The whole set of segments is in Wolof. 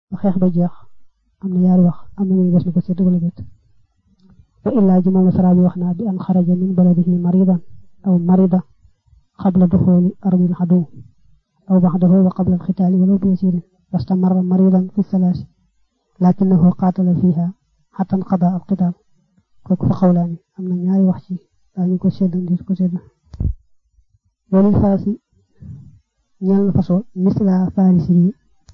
ba xeex ba jeex am na yaari wax am na ñu des na ko sédd wala déet wa illaa ji moom la saraa bi wax naa bi an xaraja min baladihi maridan aw marida qabla duxuli ardil xaduw aw baxdahu wa qabla alxitaali walaw bi yasirin wastamarra maridan fi salaasi lakinahu qaatala fiha xatta nqada alqitaal kooku fa xawlaani am na ñaari wax ci daañu ko sédd ndi ko sédd walil farasi ñeel na façon misla farisi yi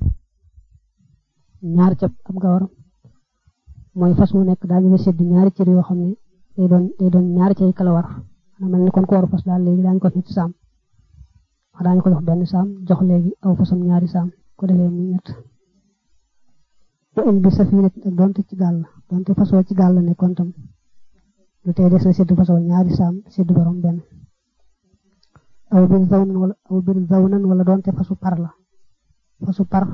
ñaar cab ab gawaram mooy fas mu nekk daañu la sédd ñaari cër yoo xam ne day doon day doon ñaari cay kala war xanaa mel ni kon ko waru fas daal léegi daañu ko ñetti saam wax daañu ko jox benn saam jox léegi aw fasam ñaari saam ko defee muy ñett wa in bi safiinat ak doonte ci gaal la doonte fasoo ci gaal la nekkoon tam lu tey des na sédd fasoo ñaari saam sédd borom benn aw bir zawnan wala aw bir zawnan wala doonte fasu par la fasu par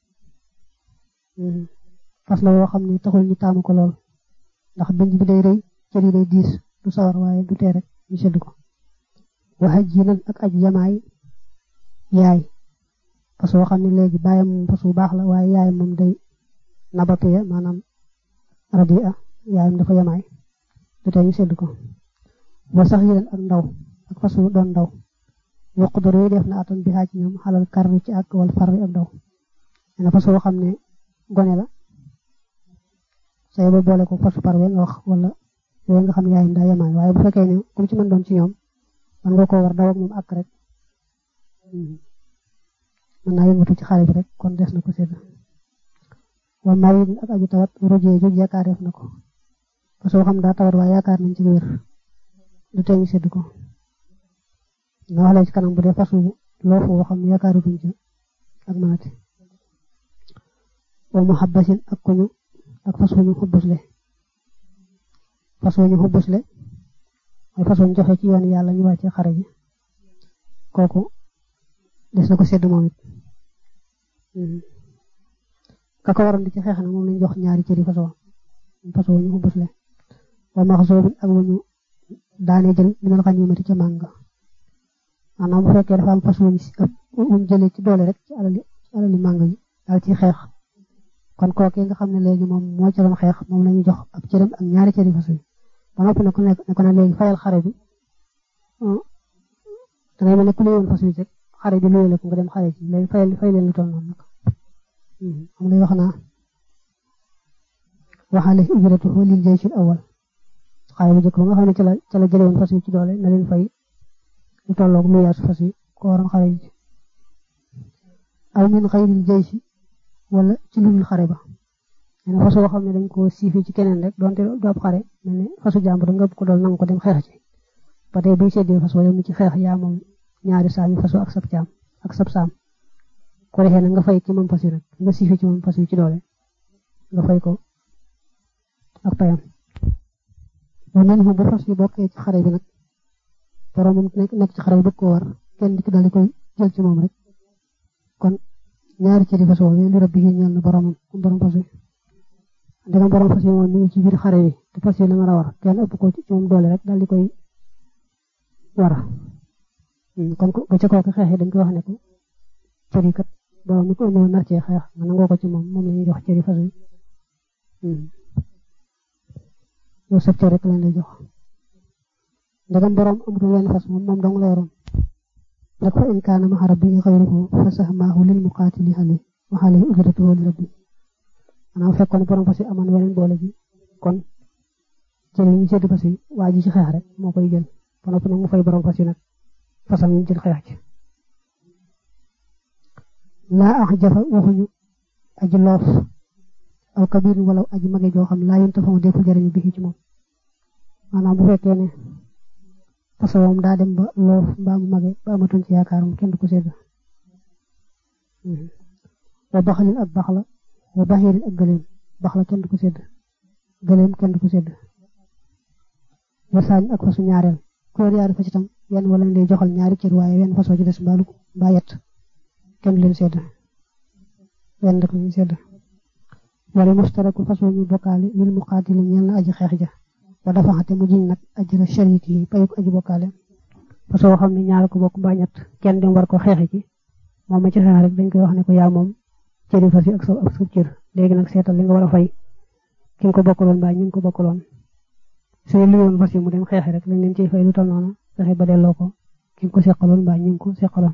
fas la woo xam ne taxul ñu taamu ko lool ndax bënj bi day rëy cër yi day diis du sawar waaye du tee rek ñu sédd ko waxa ji nan ak aj yamaay yaay fas woo xam ne léegi bàyyam moom fas bu baax la waaye yaay moom day nabatuya maanaam radia yaayam dafa yamaay du tee ñu sédd ko wa sax yi ak ndaw ak fas wu doon ndaw yuqdaru yi def na atam bi ci ñoom xalal karri ci ak wal farri ak ndaw nee fas woo xam ne gone la say ba boole ko fasu par nga wax wala yooyu nga xam ne yaayam daa yemaay waaye bu fekkee ne comme ci mën doon ci ñoom man nga koo war daw ak moom ak rek mën naa yëngatu ci xale bi rek kon des na ko sédd wa marid ak aju tawat rojee joj yaakaar def na ko parce que xam daa tawat waaye yaakaar nañ ci wér du tee ñu sédd ko na wax la ci kanam bu dee fasu loofu woo xam ne yaakaaru duñ ci ak maati wa muhabbasin ak kuñu ak fas wu ñu xubbusle fas wu ñu xubbusle mooy fas wu ñu joxe ci yoon yàlla ñu wàcce xare ji kooku des na ko sédd moom it ka ko waroon di ci xeex na moom lañ jox ñaari cëri fas woo fas wu ñu xubbusle wa maxsoobin ak wu ñu daane jël minal xaniimati ca màng maanaam bu fekkee dafa am fas wuñ wuñ jëlee ci doole rek ci alali ci alali màng yi daal ci xeex kon kooke nga xam ne léegi moom moo ci doon xeex moom la ñuy jox ab cëram ak ñaari cëri fas yi ba noppi ne ko ne ko ne léegi fayal xare bi da ngay mel ne ku léewoon fas yi rek xare bi luyee la ko nga dem xare ci léegi fayal fay leen lu toll noonu nag xam lay wax naa waxaale ujratuhu lil jaysh al awal xare bu jëkk ba nga xam ne ci la ci la jëlewoon fas yi ci doole na leen fay lu tolloog lu yaatu fas yi ko waroon xare ji aw min xayril jaysh wala ci lu xare ba nee na fas woo xam ne dañ ko siifi ci keneen rek donte du ab xare mel ne fasu jàmbur nga ko dool nanga ko dem xeex ci ba tey buy seddee fas yow mi ci xeex yaa moom ñaari saami fasu ak sab caam ak sab saam ko defee nag nga fay ci moom fas yi rek nga siifi ci moom fas yi ci doole nga fay ko ak payam wa nen bu fas yi bokkee ci xare bi nag borom moom nekk ci xare bi bëgg ko war kenn di ko daal di koy jël ci moom rek kon ñaari cëri fas woo li rabbi yi ñeel na boromam borom fas yi ndegam borom fas yi moom mi ngi ci biir xare yi te fas yi la nga a war kenn ëpp ko ci moom doole rek daal di koy war kon bu ca kooku xeex yi dañ koy wax ne ko cëri kat borom mi ko ëndoon nar cee xeex nga nangoo ko ci moom moom la ñuy jox cëri fas yi yow sab cër rek lañ lay jox ndegam borom amatul wenn fas moom moom dong la waroon nag fa in kaana ma'a rabbihi ghayruhu fa sahmaahu lil muqaatili alayhi wa alayhi ujratuhu li rabbi maanaam fekkoon borom fas yi amoon weneen boole ji kon jël yi ñu sédd fas yi waa ji ci xeex rek moo koy jël ba noppi nag mu fay borom fas yi nag fasam ñu jël xeex ci laa ax jafa waxuñu aji loof aw kabir wala aji mage joo xam laa yéen tafa defu jëriñu bi ci moom maanaam bu fekkee ne façon daa dem ba loof mbaa mu mage ba amatuñ ci yaakaar moom kenn du ko sédd wa baxalin ak bax la wa baxirin ak gëleem bax la kenn du ko sédd gëleem kenn du ko sédd wa saañ ak fasu ñaareel koor yaari fas itam yenn wala lay joxal ñaari cër waaye wenn fasoo ci des mbaalu mbaa yett kenn du leen sédd wenn rek lañuy sédd wala mustaraku fasoo ñu bokkaale lil muqaatili ñeel na aji xeex ja wa dafa xate mu jiñ nag ajra sharik yi payuk aji bokkaale parce que xam ne ñaar ko bokk mbaa ñett kenn dem war ko xeexi ci moom ma ci xeex rek dañ koy wax ne ko yaa moom cëri fas yi ak sa ak sa cër léegi nag seetal li nga war a fay ki nga ko bokkaloon mbaa ñu ngi ko bokkaloon soo liyoon fas yi mu dem xeexi rek lañ leen ciy fay lu tal noonu fexe ba delloo ko ki nga ko seqaloon mbaa ñu ngi ko seqaloon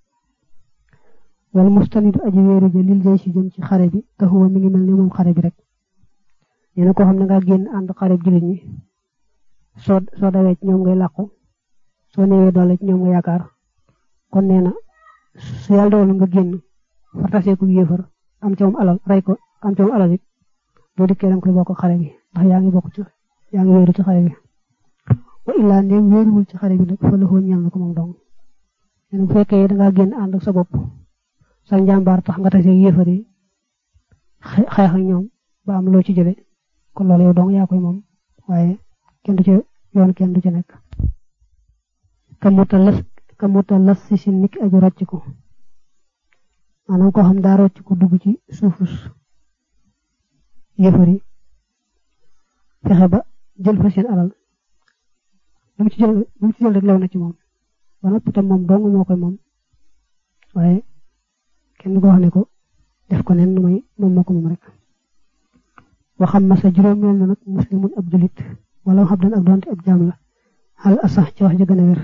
wala mustanidu aji wéeru ja lil jay si jëm ci xare bi te xuwa mi ngi mel ni moom xare bi rek nee na koo xam ne nga génn ànd xare bi jullit ñi soo soo dawee ci ñoom ngay làqu soo néewee doole ci ñoom nga yaakaar kon nee na su yàlla dogal nga génn fartasee ku yéefar am ca moom alal rey ko am ca moom alal it boo dikkee danga koy bokk xare bi ndax yaa ngi bokk ci yaa ngi wéeru ci xare bi wa illaa ndéem wéeruwul ci xare bi nag fa la xoo ñeel na ko moom dong nee na bu fekkee dangaa génn ànd ak sa bopp sa njàmbaar tax nga tasee yéefar yi xeex ak ñoom ba am loo ci jële kon loolu yow dong yaa koy moom waaye kenn du ci yoon kenn du ci nekk kamuta las kamuta las si si niki aju rocc ko maanaam koo xam daa rocc ko dugg ci suufus yëfar yi fexe ba jël fa seen alal lu mu ci jël lu mu ci jël rek lew na ci moom ba noppi tam moom dong moo koy moom waaye kenn du ko wax ne ko def ko nen mooy moom moo ko moom rek waxam ma sa juróomeel na nag muslimun ab julit wala xam dan ak doonte ab jaam la xal asax ci wax ja gën a wér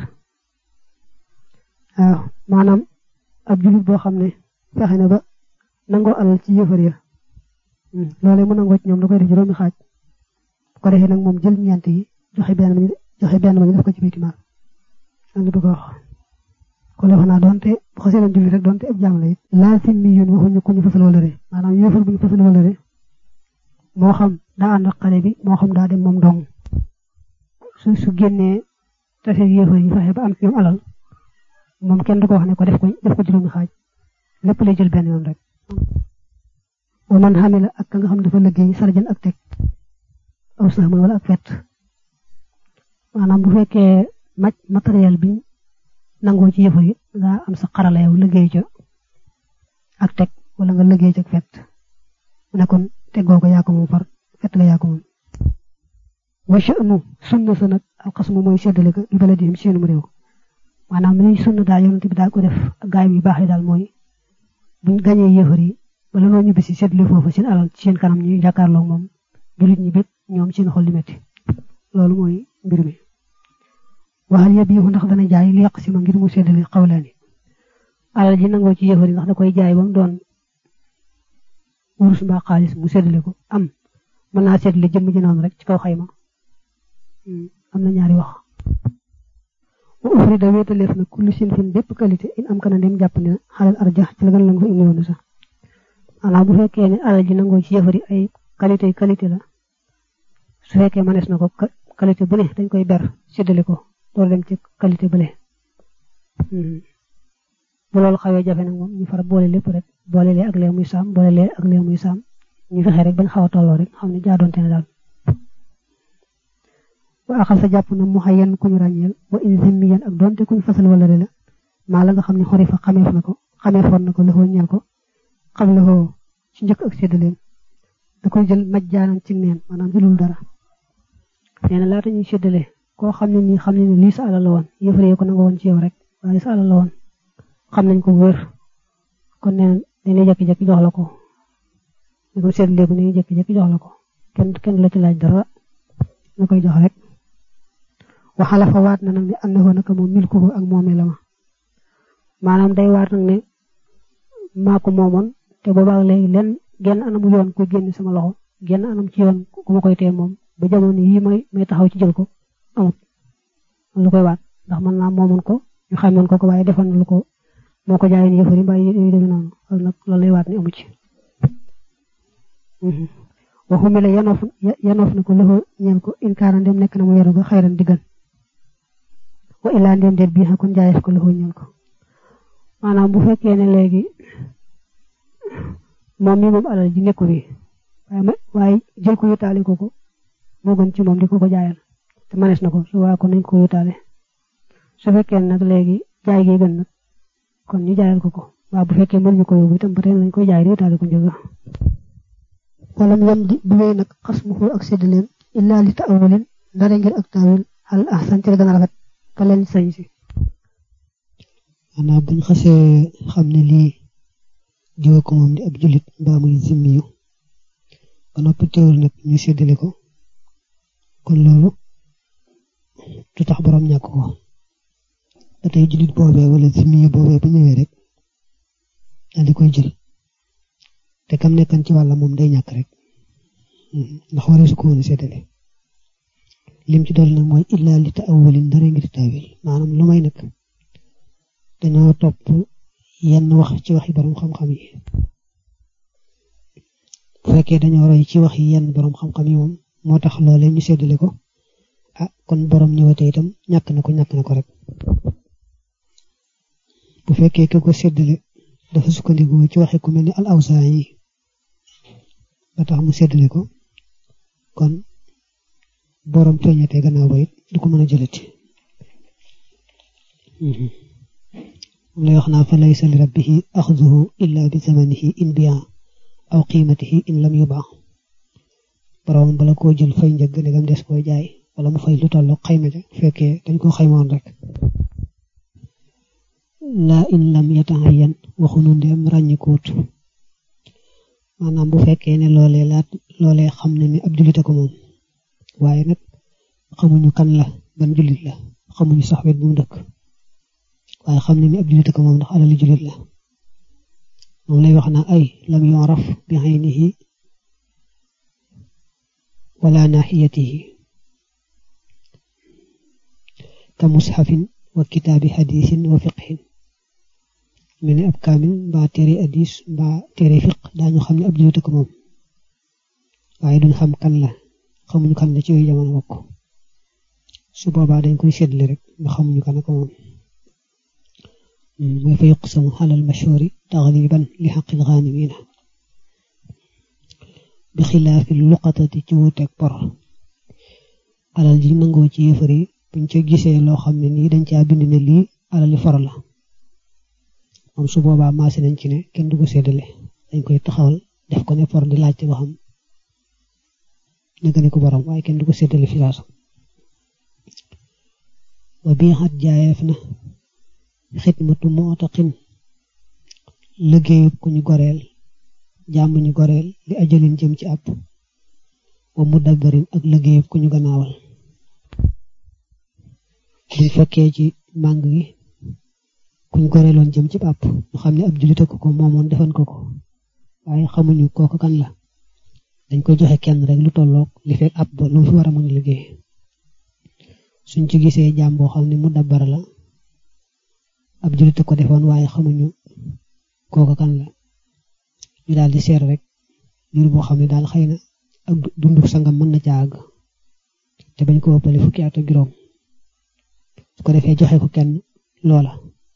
waaw maanaam ab julit boo xam ne fexe na ba nangoo alal ci yëfar ya loolee mu nangoo ci ñoom da koy def juróomi xaaj bu ko defee nag moom jël ñeent yi joxe benn ba ñu joxe benn ba ñu def ko ci biiti maal loolu du ko wax kon defe naa doonte bu xasee doon julli rek doonte ab jaam la it laa simmi yun waxuñu ku ñu fasal wala re maanaam yëfar bu ñu fasal wala re moo xam daa ànd ak xale bi moo xam daa dem moom dong su su génnee tase yëfar yi fexe ba am ci ñoom alal moom kenn du ko wax ne ko def ko def ko juróomi xaaj lépp lay jël benn yoon rek wa man xamila ak ka nga xam dafa liggéey sarjan ak teg aw saxman wala ak fett maanaam bu fekkee maj matériel bi nangoo ci yëfar yi nga am sa xarala yow liggéey ca ak teg wala nga liggéey ca ak fett mu ne kon teggoo ko yaa ko moom far fett nga yaa ko moom wa sha'nu sunna sa nag alxasmu mooy seddale ko li baladihim seenum réew maanaam li sunna daal yonent bi daal ko def ak gaay yu baax yi daal mooy buñ gañee yëfar yi wala noo ñibbi si seddale foofu seen alal ci seen kanam ñuy jàkkaarloo moom julit ñi bég ñoom seen xol li metti loolu mooy mbir mi waxal yëpp yi ndax dana jaay li yàq si ma ngir mu seddale xawlaani alal ji nangoo ci yëfar yi ndax da koy jaay ba mu doon wurus mbaa xaalis mu seddale ko am mën naa seddale jëmm ji noonu rek ci kaw xayma am na ñaari wax wa ufri da wéetaleef na kullu sinfin bépp qualité in am kana dem jàpp ne xalal arja ci la gën la nga fa indi woon sax maanaam bu fekkee ne alal ji nangoo ci yëfari ay qualité qualité la su fekkee mënees na ko qualité bu ne dañ koy ber séddale ko door dem ci qualité bële bu loolu xawee jafe nag moom ñu far boole lépp rek boole lee ak lee muy saam boole lee ak lee muy saam ñu fexe rek bañ xaw a tolloo rek xam ne jaadoonte ne daal wa axal sa jàpp na mu xayen ku ñu ràññeel wa in zimmiyan ak doonte kuñ fasal wala la maa la nga xam ne xori fa xameef na ko xameefoon na ko lëxoo ñeel ko xam lëxoo ci njëkk ak séddaleen da koy jël maj jaanan ci neen maanaam jëlul dara nee na laata ñuy séddale koo xam ne nii xam ne ni lii sa alal la woon yëfaree ko nanga woon ci yow rek waaye sa alal la woon xam nañ ko wér kon nee na dañuy jékki-jékki jox la ko ñu ko séddalee ko dañuy jékki-jékki jox la ko kenn kenn la ci laaj dara na koy jox rek waxala fa waat na nag ne annahu naka moom milkuhu ak moomee la ma maanaam day waat nag ne maa ko moomoon te boobaag léegi lenn genn anamu yoon koy génn sama loxo genn anam ci yoon ku ma koy tee moom ba jamono yii may may taxaw ci jël ko amut lu koy waat ndax man naa moomoon ko ñu xamoon ko ko waaye defoon na lu ko moo ko jaayoon yëfari mbaa yu demee noonu loolu nag loolu lay waat ne amu ci waxumi la yanoof yanoof na ko loxo ñeel ko inkaara ndem nekk na mu yaru ga xayran diggan wa illaa ndem déet bii kon jaayeef ko loxo ñeel ko maanaam bu fekkee ne léegi moom mi moom alal ji nekku bi waaye waaye jël ko yóttaale ko ko moo gën ci moom di ko ko jaayal te manees na ko su waa kon nañ ko yóttaale su fekkee nag léegi jaay gi gën nag kon ñu jaayal ko ko waaw bu fekkee mën ñu ko yóbbu itam ba tey nañ koy jaay di yóttaale ko njëga walam yam di bu wéy nag xas mu xul ak séddaleen illaa li taawulin ndare ngir ak taawil al ahsan ci la gën a rafet ka leen sañ si maanaam buñ xasee xam ne lii diwa ko moom di ab jullit mbaa muy zimmiyu ba noppi teewul nag ñu séddale ko kon loolu du tax borom ñàkk ko ba tey jullit boobee wala zimmiyu boobee bu ñëwee rek daal di koy jël te kam nekkan ci wàlla moom day ñàkk rek ndax waree su ko woon séddale lim ci dool nag mooy illaa li ta'awulin dara ngir taawil maanaam lu may nag dañoo topp yenn wax ci waxi borom xam-xam yi bu fekkee dañoo roy ci wax yi yenn borom xam-xam yi moom moo tax loolee ñu séddale ko ah kon borom ñëwatee itam ñàkk na ko ñàkk na ko rek bu fekkee ke ko séddale dafa sukkandiku ci waxe ku mel ni al awsaan yi ba tax mu séddale ko kon borom feeñatee gannaaw ba it du ko mën a jëlati lay wax naa fa laysa li rabbihi axduhu illa bi zamanihi in biya aw qiimatihi in lam yuba borom bala koo jël fay njëgg ndegam des koo jaay wala mu fay lu tollu xayma ja fekkee dañ ko xaymoon rek laa in lam yatahayan waxunu ndem ràññikuut maanaam bu fekkee ne loolee laat loolee xam ne ni ab jullit ko moom waaye nag xamuñu kan la ban jullit la xamuñu sax wet bu mu dëkk waaye xam ne ni ab jullit ko moom ndax alali jullit la moom lay wax naa ay lam yoraf bi aynihi wala nahiyatihi ka mushafin wa kitaabi hadisin wa fiqhin mel ni ab kaamil mbaa téere hadis mbaa téere fiq daañu xam ne ab jullit ko moom waaye duñ xam kan la xamuñu kan la ci yooyu jamono bokk su boobaa dañ koy séddale rek nga xamuñu kan ko moom mooy fa yuqsamu alal mashhuri taxliban li xaqil xaanimina bi xilaafi luqatati ci wuuteeg por alal ji nangoo ci yëfar yi buñ ca gisee loo xam ne nii dañ caa bind ne lii alali for la moom su boobaa maase nañ ci ne kenn du ko séddale dañ koy taxawal def ko ne for di laajte ba xam naka ne ko borom waaye kenn du ko séddale fi saasa wa bii xat jaayeef na xidmatu mootaqin liggéeyub ku ñu goreel jàmm ñu goreel li ajalin jëm ci àpp wa mudabbarin ak liggéeyub ku ñu gannaawal buñ fekkee ci màng gi kuñ goreeloon jëm ci àpp ñu xam ne ab jullit ko ko moomoon defan ko ko waaye xamuñu kooku kan la dañ koy joxe kenn rek lu tolloog li fekk ab ba lu fi war a mën liggéey suñ ci gisee jaam boo xam ne mu dabbar la ab jullit ko defoon waaye xamuñu kooku kan la ñu daal di seer rek jur boo xam ne daal xëy na ak dundu sangam mën na ca àgg te bañ ko ëppale fukki at ak juróom su ko defee joxe ko kenn loola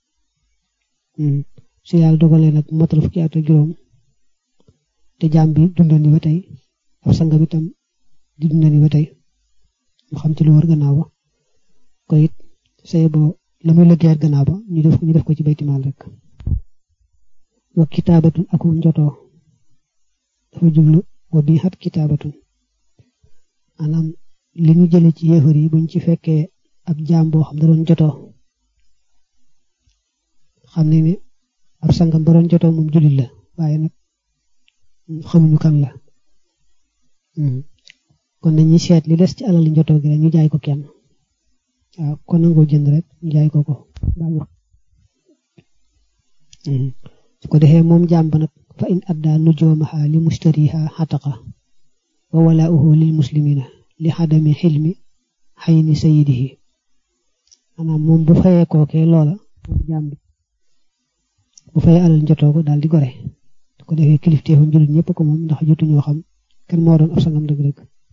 su yàlla dogalee nag motal fukki at ak juróom te jaam bi dundal ni ba tey ab sangam itam di dundal ni ba tey mu xam ci lu wër gannaaw ba ko it say boo la muy liggéeyal gannaaw ba ñu def ñu def ko ci baytimaal rek wa kitaabatun akum njotoo dafa jublu wa bii xat kitaabatun maanaam li ñu jële ci yéefar yi buñ ci fekkee ab jaam boo xam da doon jotoo xam ne ni ab sangam ba doon jotoo moom jullit la waaye nag xamuñu kan la kon dañuy seet li des ci alal li njotoo gi rek ñu jaay ko kenn waaw kon nangoo jënd rek ñu jaay ko ko su ko defee moom jaam ba nag fa in adda nujoomaha li mustariha xataqa wa walaauhu lil muslimina li xadami xilmi xayni sayidihi maanaam moom bu fayee kookee loola moom jaam bi bu fayee alal njotoo ko daal di gore su ko defee kilifteefam jullit ñëpp ko moom ndax jotuñoo xam kan moo doon ab sangam dëgg-dëgg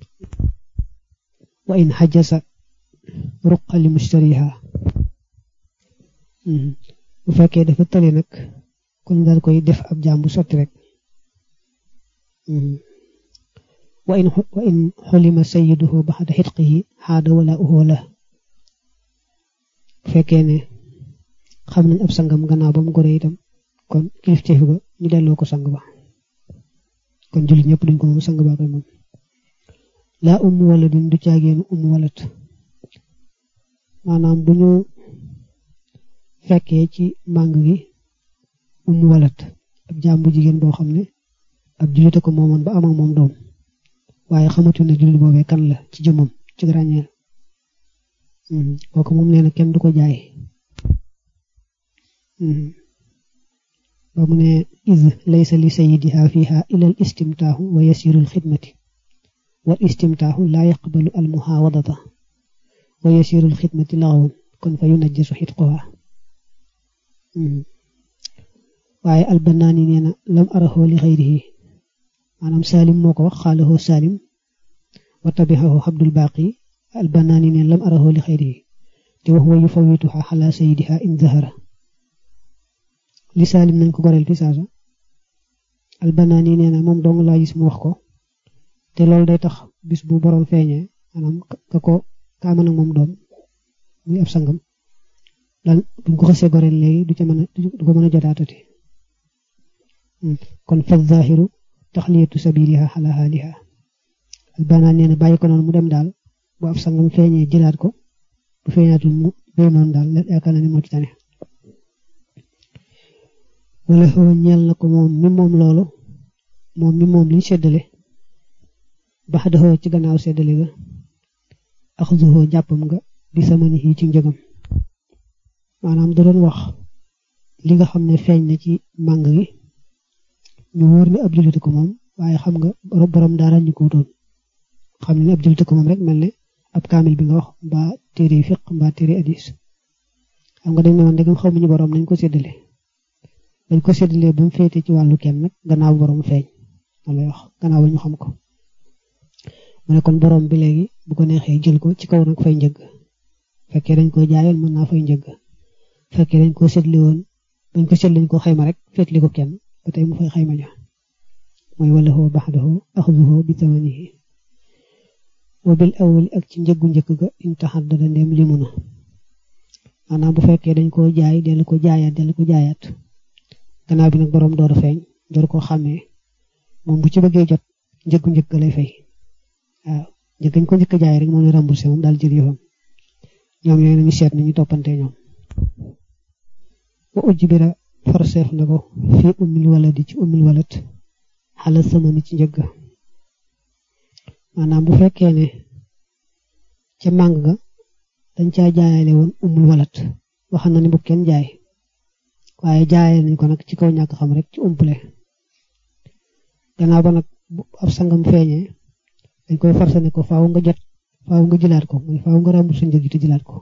wa in xajasa ruqa li mustariha bu fekkee dafa tële nag kon daal koy def ab jaam bu sotti rek wa in wa in xulima sayiduhu baxda xitqihi xaada wala uhu la bu fekkee ne xam nañ ab sangam gannaaw ba mu gore itam kon kilifteef ba ñu delloo ko sang ba kon jullit ñëpp duñ ko moom sang ba koy moom laa umu wala duñ du caageenu umu walat maanaam bu ñu fekkee ci màng gi umu walat ab jaam bu jigéen boo xam ne ab jullit ko moomoon ba am ak moom doom waaye xamatu ne jullit boobee kan la ci jëmmam ci ràññeel kooku moom nee na kenn du ko jaay ba mu ne iz laysa li sayidiha fiha ila al istimtaahu wa yasiru al xidmati wal istimtaahu laa yaqbalu al muhawadata wa yasiru al xidmati laxawun kon fa yunajjasu xitquha waaye albanaani nee na lam araxoo li xayrihi maanaam salim moo ko wax xaalahoo salim wa tabixahu abdul baqi albanaani nee na lam araxoo li xayrihi te wax wa yufawituha xala sayidiha in zahara li salim nañ ko goreel fi saasa albanaani nee na moom dong laa gis mu wax ko te loolu day tax bis bu borom feeñee maanaam ka ko kaama nag moom doom muy ab sangam lan buñ ko xasee goreel léegi du ca mën a du ko mën a jotaatati kon fa zahiru taxliyatu sabiliha ala haliha albanaan nee na bàyyi ko noonu mu dem daal bu ab sangam feeñee jëlaat ko bu feeñaatul mu béy noonu daal yaakaar na ni moo ci tane wala xoo ñeel na ko moom mi moom loolu moom mi moom liñ seddale bax daxoo ci gannaaw seddale ga axduhoo jàppam nga bi samani yi ci njëgam maanaam da doon wax li nga xam ne feeñ na ci màng gi ñu wóor ne ab jullit ko moom waaye xam nga borom daara ñu ko wutoon xam ne ab jullit ko moom rek mel ne ab kaamil bi nga wax mbaa téere fiq mbaa téere hadis xam nga dañ ne woon ndegam xamuñu borom nañ ko séddale dañ ko séddalee ba mu féete ci wàllu kenn nag gannaaw borom feeñ wala wax gannaaw ba ñu xam ko mu ne kon borom bi léegi bu ko neexee jël ko ci kaw nag fay njëgg fekkee dañ ko jaayoon mën naa fay njëgg fekkee dañ ko séddale woon dañ ko séddale dañ ko xayma rek féetli ko kenn ba tey mu fay xayma ja mooy wala hoo baxdahu axduhu bi tamanihi wa bil awli ak ci njëggu njëkk ga in taxaddada ndem limu na maanaam bu fekkee dañ koo jaay dellu ko jaayaat dellu ko jaayaat gannaaw bi nag borom door a feeñ door koo xàmmee moom bu ci bëggee jot njëggu njëkk lay fay waaw njëkk ñu ko njëkk jaay rek moom la remboursé moom daal jël yëfam ñoom yooyu nañu seet nañu toppante ñoom wa ujbira forseef na ko fii ummil waladi ci ummil walat xala samani ci njëgg maanaam bu fekkee ne ca màng ga dañ caa jaayale woon ummul walat wax na ni bu kenn jaay waaye jaayale nañ ko nag ci kaw ñàkk xam rek ci umpule gannaaw ba nag ab sangam feeñee dañ koy forcé ne ko faaw nga jot faaw nga jëlaat ko mooy faaw nga remboursé njëg te jëlaat ko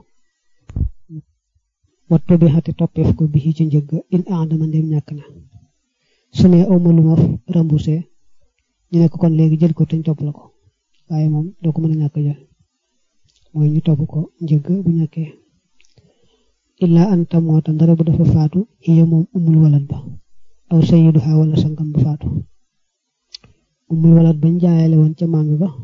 wattu bi xati toppeef ko bi ci njëg in aadama ndem ñàkk na su ne aw ma lu ma remboursé ñu ne ko kon léegi jël ko te ñu topp la ko waaye moom doo ko mën a ñàkk jël mooy ñu topp ko njëg bu ñàkkee illaa anta moota ndara bu dafa faatu iya moom umul walat ba aw sayyiduha wala sangam ba faatu umul walat bañ jaayale woon ca màng ba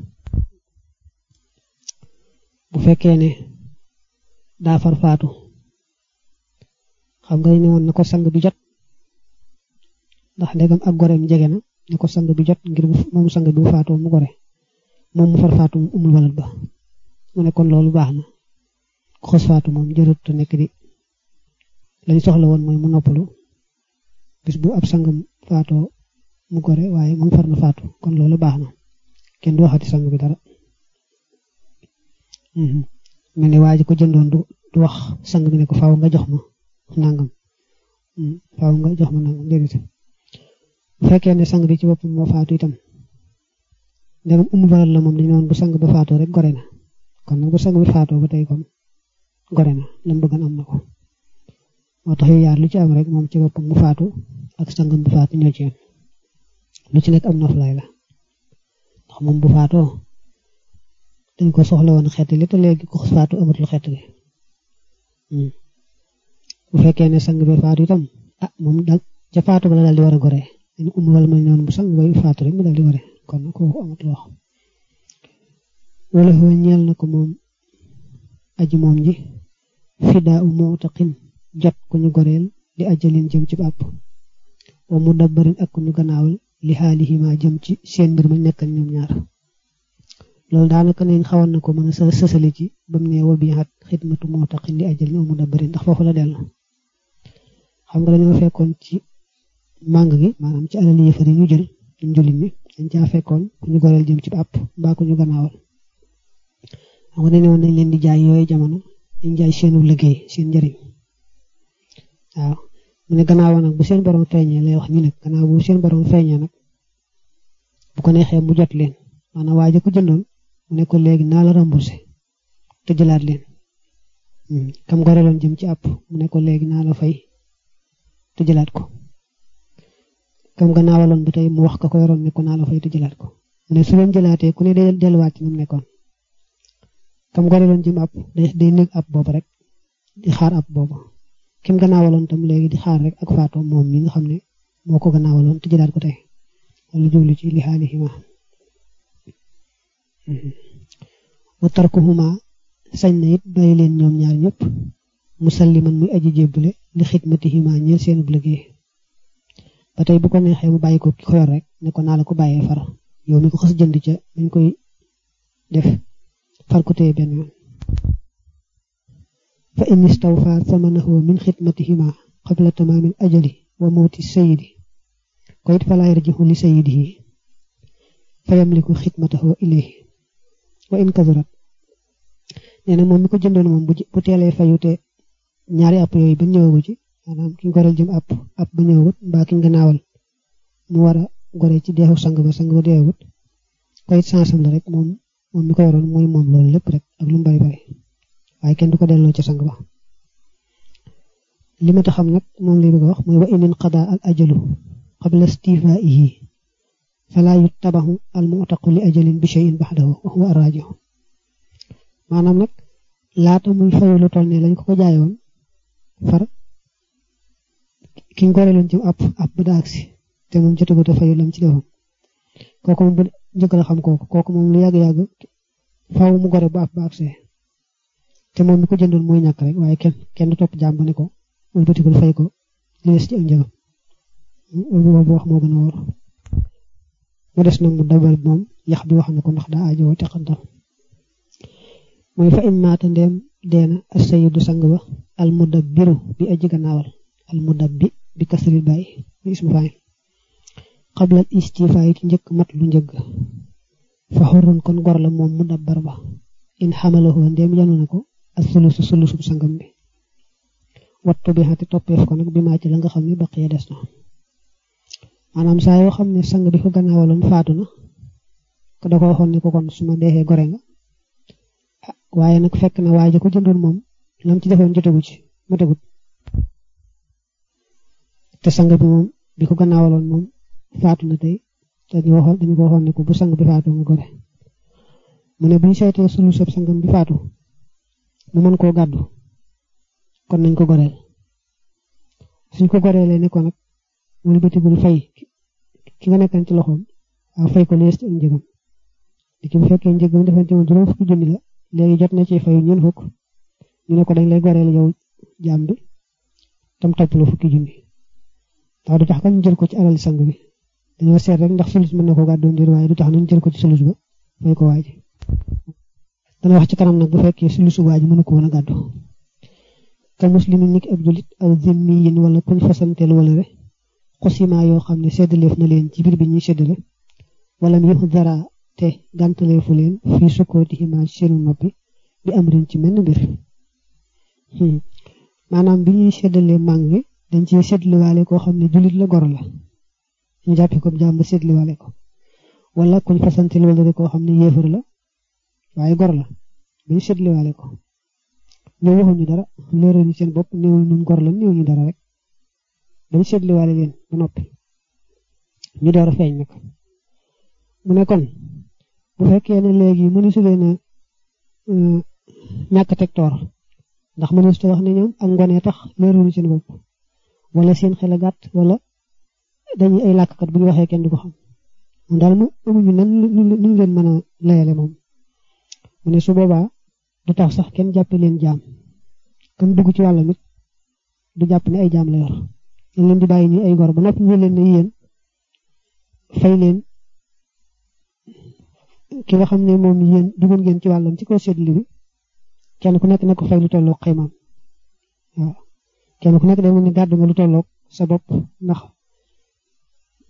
bu fekkee ne daa far faatu xam nga ne woon na ko sang bi jot ndax ndegam ak goreem jege na ne ko sang bi jot ngir moom sang bi bu faatoo mu gore moom mu far faatu umul walat ba mu ne kon loolu baax na xos faatu moom jërut te nekk di lañ soxla woon mooy mu noppalu bis bu ab sangam faatoo mu gore waaye moom far na faatu kon loolu baax na kenn du waxati sang bi dara mel ne waa ji ko jëndoon du du wax sang bi ne ko faaw nga jox ma nangam faaw nga jox ma nangam déedéet bu fekkee ne sang bi ci boppam moo faatu itam ndegam umu baral la moom dañu woon bu sang ba faatoo rek gore na kon nag bu sang bi faatoo ba tey kon gore na lam bëggoon am na ko moo tax yu yaar lu ci am rek moom ci boppam mu faatu ak sangam bu faatu ñoo ci yem lu ci nekk am noflaay la ndax moom bu faatoo dañ ko soxla woon xeet li te léegi ko faatu amatul xeet li bu fekkee ne sang bi faatu itam ah moom daal ca faatu ba la daal di war a gore dañu um wala may noonu bu sang bay faatu rek mu daal di gore kon nag kooku amatul wax wala xoo ñeel na ko moom aji moom ji fidaa u muutaqin jot ku ñu goreel li ajalin jëm ci bàpp wa mu dabbarin ak ku ñu gannaawal li xaalihima jëm ci seen mbir ma nekkal ñoom ñaar loolu daanaka nañ xawoon na ko mën a sësale ci ba mu ne wa bi xat xidmatu muutaqin li ajalin wa mu dabbarin ndax foofu la dellu xam nga dañoo fekkoon ci màng gi maanaam ci alal yëfar yi ñu jël ñu jullit ñi dañ caa fekkoon ku ñu goreel jëm ci àpp mbaa ku ñu gannaawal xam nga dañ ne woon nañ leen di jaay yooyu jamono dañ jaay seenu liggéey seen njëriñ waaw mu ne gannaaw nag bu seen borom feeñee lay wax ñu nag gannaaw bu seen borom feeñee nag bu ko neexee mu jot leen maanaam waaye ko jëndoon mu ne ko léegi naa la remboursé te jëlaat leen kam goreeloon jëm ci àpp mu ne ko léegi naa la fay te jëlaat ko kam gannaawaloon ba tey mu wax ka ko yoroon ne ko naa la fay te jëlaat ko mu ne su leen jëlaatee ku ne day delluwaat ci ni mu nekkoon kam goreeloon jëm àpp day day nekk àpp boobu rek di xaar àpp boobu kim gannaawaloon tam léegi di xaar rek ak faatoo moom mi nga xam ne moo ko gannaawaloon te jëlaat ko tey wala jublu ci li xaalihima wa tarkuhuma sañ na it bàyyi leen ñoom ñaar ñëpp musalliman muy aji jébbule li xidmatihima ñeel seenub liggéey ba tey bu ko neexee mu bàyyi ko ki ko yor rek ne ko naa la ko bàyyee far yow mi ko xas jënd ca dañ koy def far ko téye benn yoon fa in istawfa samanahu min xidmatihima qabla tamaamil ajali wa mawti sayidi ko it falaa yarjihu li sayidihi fa yamliku xidmatahu ilayhi wa in kadurat nee na moom mi ko jëndoon moom bu teelee fayu te ñaari app yooyu ba ñëwagu ci maanaam ki goreel jëm app app ba ñëwagut mbaa ki gannaawal mu war a gore ci deexu sang ba sang ba deewagut ko it sansam la rek moom moom mi ko yoroon mooy moom loolu lépp rek ak lu mu bari bari waaye kenn du ko delloo ca sang ba li ma ta xam nag moom li bëgg a wax mooy wa inin qada al ajalu qabla istifaihi fala yuttabahu al mu'taqu li ajalin bi shay'in ba'dahu wa huwa arrajihu maanaam nag laata muy fayu lu toll ne lañ ko ko jaayoon far ki ñu goreeloon ci app app ba daagsi te moom jotagut a fayu lam ci defoon kooku moom bu njëkk la xam kooku kooku moom lu yàgg-yàgg faaw mu gore bu app ba agsee te moom mi ko jëndoon mooy ñàkk rek waaye kenn kenn du topp jàmm ne ko wëlbatikul fay ko li des ci ak njëgam boobu wax moo gën a wóor mu des nag mu dabal moom yax bi wax na ko ndax daa aajowoo teqantal mooy fa in maata ndeem deena as-sayyidu sang ba al mudabbiru bi aji gannaawal al mudabbi bi kasril bàyyi bi ismu faay qabla istifaay ci njëkk mat lu njëgg fa xurrun kon gor la moom mudabbar ba in xamalahu ndeem yanu na ko as sulusu sulusu sangam bi wattu bi xati toppeef ko nag bi maa ci la nga xam ne baqiya des na maanaam saa yoo xam ne sang bi ko gannaawaloon faatu na ko da ko waxoon ne ko kon su ma deexee gore nga waaye nag fekk na waaye ko jëndoon moom lam ci defoon jotagu ci matagut te sang bi moom bi ko gannaawaloon moom faatu na tey te ñu waxoon dañu ko waxoon ne ko bu sang bi faatu nga gore mu ne bu ñu seetee sulu sëb sangam bi faatu mu mën koo gàddu kon nañ ko goreel suñ ko goreelee ne ko nag mu bëtigul fay ki nga nekkan ci loxoom waaw fay ko lees ci am njëgam di ki bu fekkee njëgam defante moom juróom fukki junni la léegi jot na ci fayu ñun fukk ñu ne ko dañ lay goreel yow jaam bi tam topp la fukki junni ndax du tax kan ñu jël ko ci alal sang bi dañoo seet rek ndax sulus mën na ko gàddoon jël waaye du tax nañ jël ko ci sulus ba fay ko waaji dana wax ci kanam nag bu fekkee sulusu waaji mënu ko woon a gàddu ka muslimin niki ab julit aw zimmiyin wala kuñ fasanteel wala re xusima yoo xam ne seddaleef na leen ci biir bi ñuy seddale wala mu yëfu dara te gàntaleefu leen fii sukkootihima seenu noppi bi am rin ci menn mbir maanaam bi ñuy seddalee màng gi dañ ci seddliwaale koo xam ne julit la gor la ñu jàppe ko jàmm seddliwaale ko wala kuñ fasanteel wala re koo xam ne yéefar la waaye gor la bi ñu seddliwaale ko ñoo waxuñu dara leeral ñu seen bopp néewuñ ñun gor la néew ñu dara rek dañ seetliwaale leen ba noppi ñu door a feeñ nag mu ne kon bu fekkee ne léegi mënu su leen a ñàkk teg toor ndax mënu su wax ne ñoom ak ngone tax leeraluñu seen bopp wala seen xel a gàtt wala dañuy ay làkkat bu ñu waxee kenn du ko xam moom daal mu amuñu nan ñu leen mën a layale moom mu ne su boobaa du tax sax kenn jàppe leen jaam comme dugg ci wàllam it du jàpp ne ay jaam la yor ñu leen di bàyyi ñu ay gor ba noppi ñu leen ne yéen fay leen ki nga xam ne moom yéen duggoon ngeen ci wàllam ci kaw seetlu bi kenn ku nekk na ko fay lu tolloog xaymaam waaw kenn ku nekk day mel ni gàddu nga lu tolloog sa bopp ndax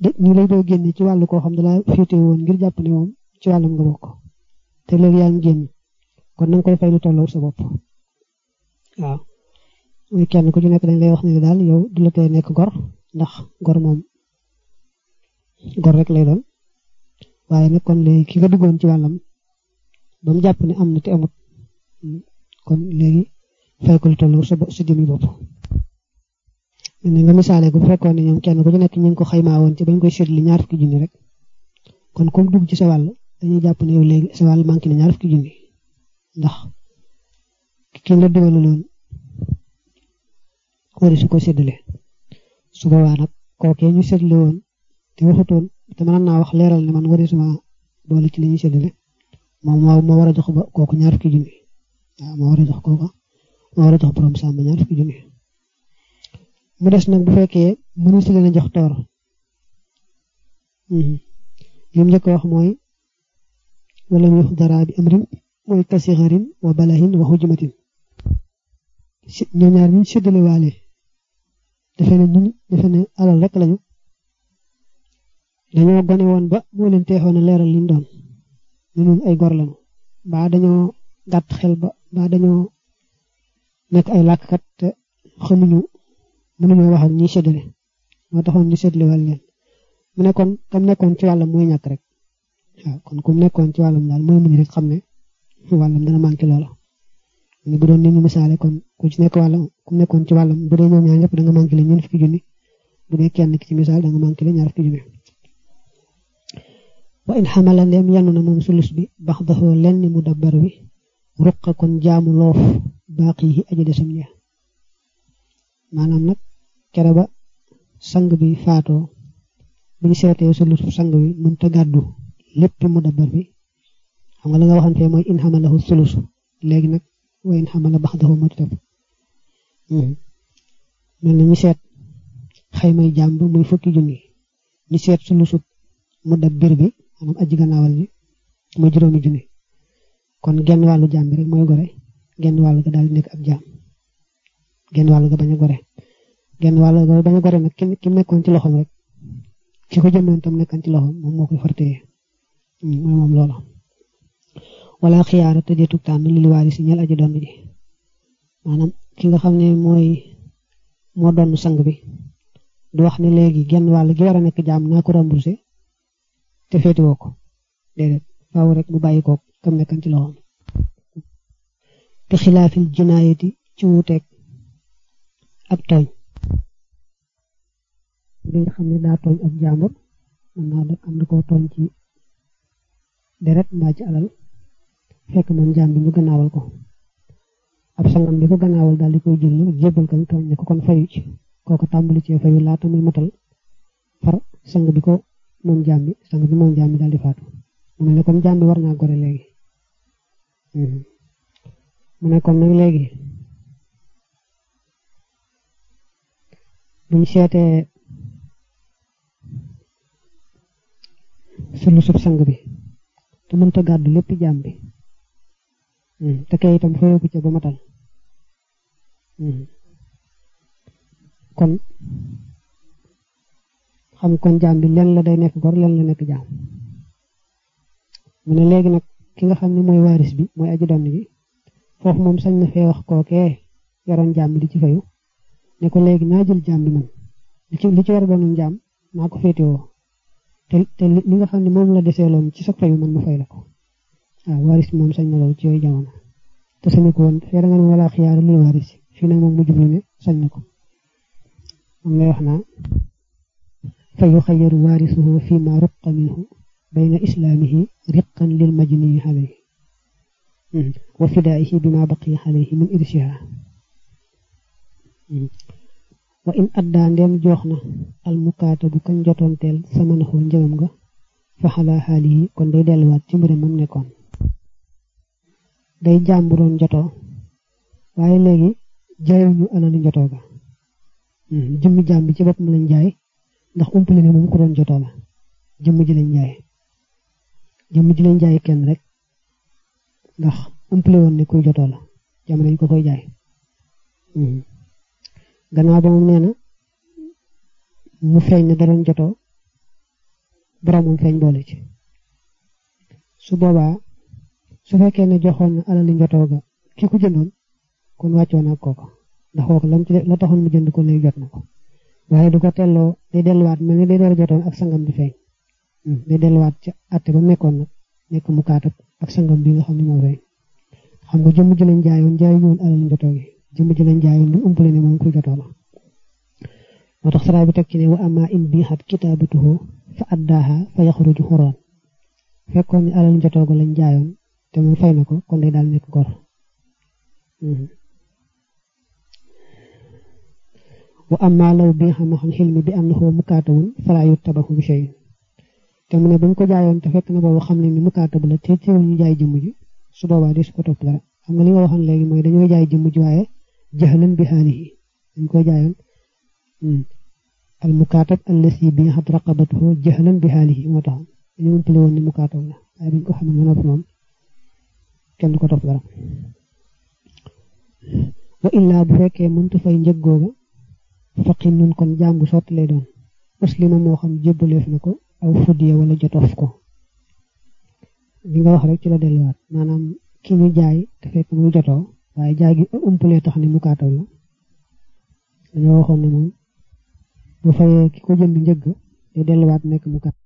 de nii lay doo génne ci wàllu koo xam ne laa féete woon ngir jàpp ne moom ci wàllam nga bokk te léegi yaa ngi génn kon na nga koy fay lu tolloo sa bopp waaw muy kenn ku ci nekk dañ lay wax ne daal yow du la tee nekk gor ndax gor moom gor rek lay doon waaye nag kon léegi ki nga duggoon ci wàllam ba mu jàpp ne am na te amut kon léegi fay ko lu tolloo sa sa jëmi bopp ne nga misaale ko bu fekkoon ne ñoom kenn ku ci nekk ñu ngi ko xaymaa woon ci bañ koy seetli ñaar fukki junni rek kon comme dugg ci sa wàll dañuy jàpp ne yow léegi sa wàll manqué na ñaar fukki junni ndax ki la dugaloon wari su ko séddale su boobaa nag kookee ñu séddale woon te waxutoon te mën naa wax leeral ne man wari suma boole ci li ñuy séddale moom moo moo war a jox ba kooku ñaar fukki junni waaw moo war a jox kooku moo war a jox borom sàmm ñaar fukki junni mu des nag bu fekkee mënu si leen a jox toor li mu njëkk wax mooy wala ñu dara bi amrin mooy kasixarin wa balahin wa hujmatin ñoo ñaar ñu séddale waale defe ne ñun defe ne alal rek lañu dañoo gone woon ba moo leen teexoon a leeral liñ doon ñu ñun ay gor lañu mbaa dañoo gàtt xel ba mbaa dañoo nekk ay làkkat te xamuñu mënuñoo wax ak ñiy séddale moo taxoon ñu séddale wàll leen mu nekkoon kam nekkoon ci wàllam mooy ñàkk rek waaw kon ku nekkoon ci wàllam daal mooy muñ rek xam ne wàllam dana manqué loola ni bu doon ni ñu misaale kon ku ci nekk wàllam ku nekkoon ci wàllam bu dee ñoom ñaar ñëpp da nga manqué le ñeent fukki junni bu dee kenn ki ci misaal da nga manqué le ñaar fukki junni wa in xamala ndeem yanu na moom sulus bi bax daxoo lenn mu dabbar bi ruqa kon jaamu loof baaqi yi aja desam ña maanaam nag kere ba sang bi faatoo bu ñu seetee sulus sang bi mënta gàddu lépp mu dabbar bi xam nga la nga waxante mooy in xamalahu sulus léegi nag wa in xamala bax daxoo moo ci topp mel na ñu seet xaymay jàmb muy fukki junni ñu seet sulusut mu dabbir bi maanaam aji gannaawal ji muy juróomi junni kon genn wàllu jaam bi rek mooy gore genn wàllu ga daal di nekk ab jaam genn wàllu ga bañ a gore genn wàllu ga bañ a gore nag ki nekkoon ci loxoom rek ki ko jëndoon tam nekkoon ci loxoom moom moo koy fartee mooy moom loola wala xiyaara te deetug tànn li li waari si ñel aji doon ji maanaam ki nga xam ne mooy moo doon sang bi du wax ne léegi genn wàll gi war a nekk jaam naa ko remboursé te féetiwoo ko déedéet faaw rek mu bàyyi ko kam nekkan ci loxoom te xilaafil jinaayati ci wuuteeg ab tooñ bi nga xam ne daa tooñ ab jàmbur mën naa def am na koo tooñ ci deret mbaa ci alal fekk moom jaam bi ñu gannaawal ko ab sangam bi ko gannaawal daal di koy jël jébbal ko tooñ ne ko kon fayu ci kooku tàmbali cee fayu laata muy matal far sang bi ko moom jaam bi sang bi moom jaam bi daal di faatu mu ne comme jaam bi war naa gore léegi mu ne kon nag léegi buñ seetee sulu sub sang bi te mënta gàddu lépp jaam bi te kay itam fayu ko ca ba matal kon xam kon jaam bi len la day nekk gor len la nekk jaam mu ne léegi nag ki nga xam ne mooy waaris bi mooy aji donn bi foofu moom sañ na fee wax kookee yoroon jaam bi di ci fayu ne ko léegi naa jël jaam bi man li ci li ci war a doon jaam naa ko féetewoo te te li nga xam ne moom la deseeloon ci sa fayu man ma fay la ko waaw waaris bi moom sañ na loolu ci yooyu jamono te sañu ko woon fee da nga ne wala xiyaara lii waaris fii nag moom mu jublu ne sañ na ko moom lay wax naa fa yuxayaru waarisuhu fi ma ruqa minhu bayna islaamihi riqan lil majniyi alayhi wa fidaa'ihi bima baqiya alayhi min irsiha wa in addaa ndem joox na al mukaatabu kañ jotoonteel samanahu njëgam nga fa xalaa xaalihi kon day delluwaat ci mbiram mam nekkoon day jàmburoon jotoo waaye léegi jaayuñu alali njotoo ga jëmmi jaam bi ci boppam lañ jaay ndax umpale ne moom ko doon jotoo la jëmm ji lañ jaay jëmm ji lañ jaay kenn rek ndax umpale woon ne kuy jotoo la jamono ñu ko koy jaay gannaaw ba moom nee na mu feeñ ne da doon jotoo boromam feeñ boole ci su boobaa su fekkee ne joxoon na alali njotoo ga ki ko jëndoon kon wàccoon ak kooka ndax kooku lam ci la taxoon mu jënd ko léegi jot na ko waaye du ko telloo day delluwaat mel ni day door a jotoon ak sangam bi feeñ day delluwaat ca àtte ba nekkoon nag nekk mu kaatab ak sangam bi nga xam ne moo feeñ xam nga jëmm ji lañ jaayoon jaayu ñëwoon alal njotoo gi jëmm ji lañ jaayoon lu umpale ne moom kuy jotoo la moo tax saraa bi teg ci ne wa ama in bi xat kitaabatuhu fa addaaha fa yaxruju xuroon fekkoon ni alal njotoo ga lañ jaayoon te moom fay na ko kon day daal nekk gor wa amma law bi xam xam xilmi bi annahu mukaatawun falaa yuttabahu bi shay te mu ne bañ ko jaayoon te fekk na boobu xam ne ni mukaatabu la te teewul ñu jaay jëmm ji su boobaa di su ko topp dara xam nga li nga waxoon léegi mooy dañoo jaay jëmm ji waaye jaxlan bi xaalihi dañ ko jaayoon al mukaatab allasi bi xat raqabatuhu jaxlan bi xaalihi moo tax dañu umpale woon ni mukaatab la waaye biñ ko xamee ba noppi moom kenn du ko topp dara wa illaa bu fekkee mënta fay njëg googa faqin nun kon jaam bu sotti lay doon muslima moo xam jébbaleef na ko aw fudiya wala jotof ko li nga wax rek ci la delluwaat maanaam ki ñu jaay te fekk muy jotoo waaye jaay gi umpalee tax ni mu kaataw la dañoo waxoon ne moom bu fayee ki ko jënd njëgg te delluwaat nekk mu kat